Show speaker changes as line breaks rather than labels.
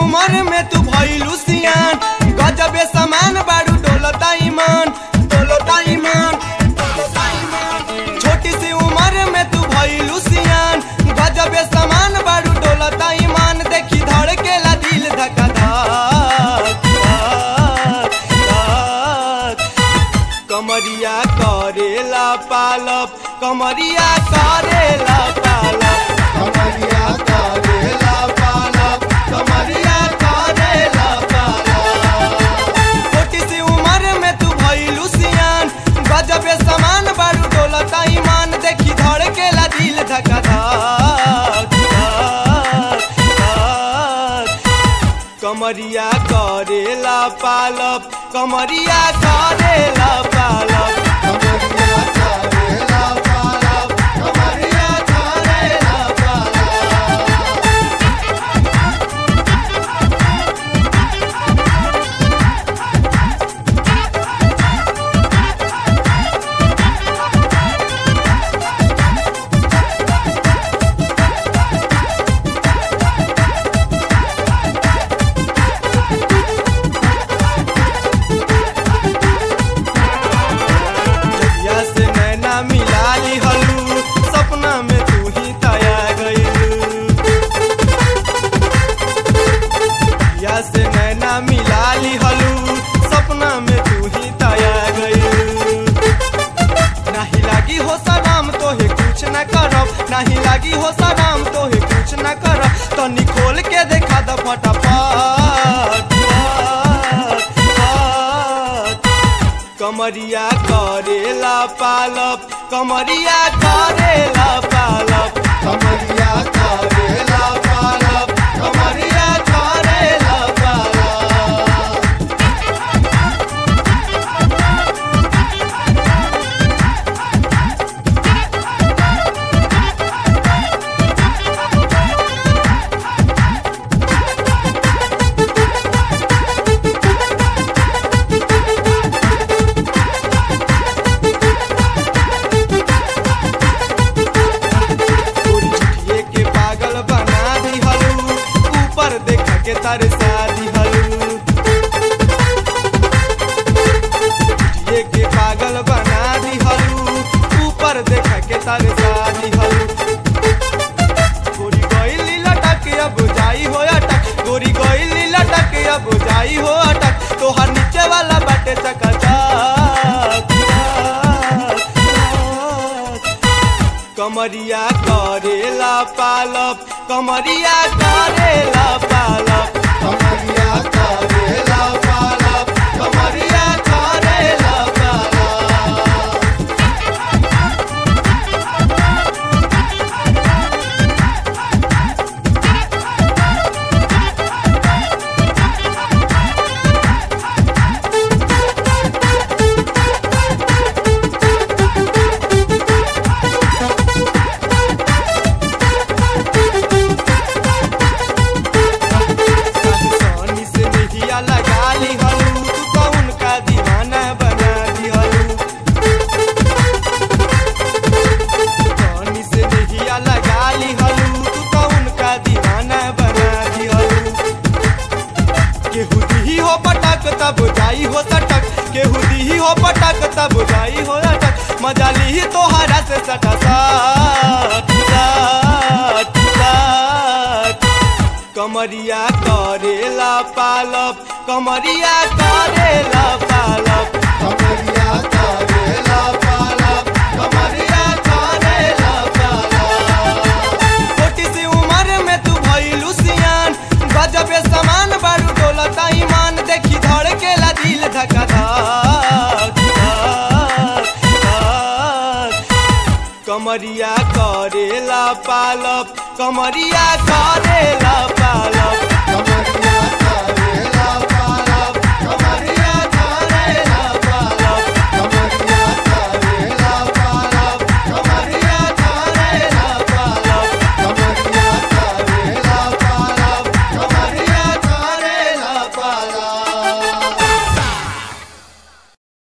उम्र में तू भइलू सियान गजबे समान बारू डोलता ईमान डोलता ईमान डोलता ईमान छोटी सी उम्र में तू भइलू सियान गजबे समान बारू डोलता ईमान देखी धड़केला दिल धका धक धक धक कमरिया करेला पालप कमरिया करेला पालप कमरिया करेला पालप कमरिया करेला पालप छोटी सी उम्र में तू भइलू सियान गजबे समान बारू डोलता ईमान देखी धड़केला दिल धका धक धक धक कमरिया करेला पालप कमरिया करेला पालप कमरिया करेला पालप कमरिया करेला पालप जहिया से नैना मिला ली हलू सपना में तू ही ताया गई जहिया से नैना मिला ली हलू सपना में तू ही ताया गई नाही लागी हो सलाम तो हे कुछ न करब नाही लागी हो सलाम तो हे कुछ न करब तो निकोल के देखा द फटाफट फट, फट। कमरिया करेला पालप कमरिया करेला पालप कमरिया करेला पालप कमरिया करेला पालप तोरी छुटिए के पागल बना दी हलू ऊपर देख के तरसा दी हलू छुटिए के पागल बना दी हलू ऊपर देख के तरसा दी हलू गोरी गईली लटक अब जाई हो अटक गोरी गईली लटक अब जाई हो अटक तोहर नीचे वाला बाटे चकाचक कमरिया करेला पालप कमरिया करेला पालप कमरिया करेला पालप कमरिया करेला पालप सोनी से नहिया लगा ली हलू तू तो उनका दीवाना बना दी हलू सोनी से नहिया लगा ली हलू तू तो उनका दीवाना बना दी हलू केहू दी हो पटक तब जाई हो सटक केहू दी हो पटक तब जाई हो अटक मजा ली तोहरा से सटा सट सट सट कमरिया करेला पालप कमरिया करेला पालप कमरिया करेला पालप कमरिया करेला पालप छोटी सी उम्र में तू भइलू सियान गजबे समान बारू डोलता ईमान देखी धड़केला दिल धका धक धक धक कमरिया करेला पालप कमरिया करेला पालप कमरिया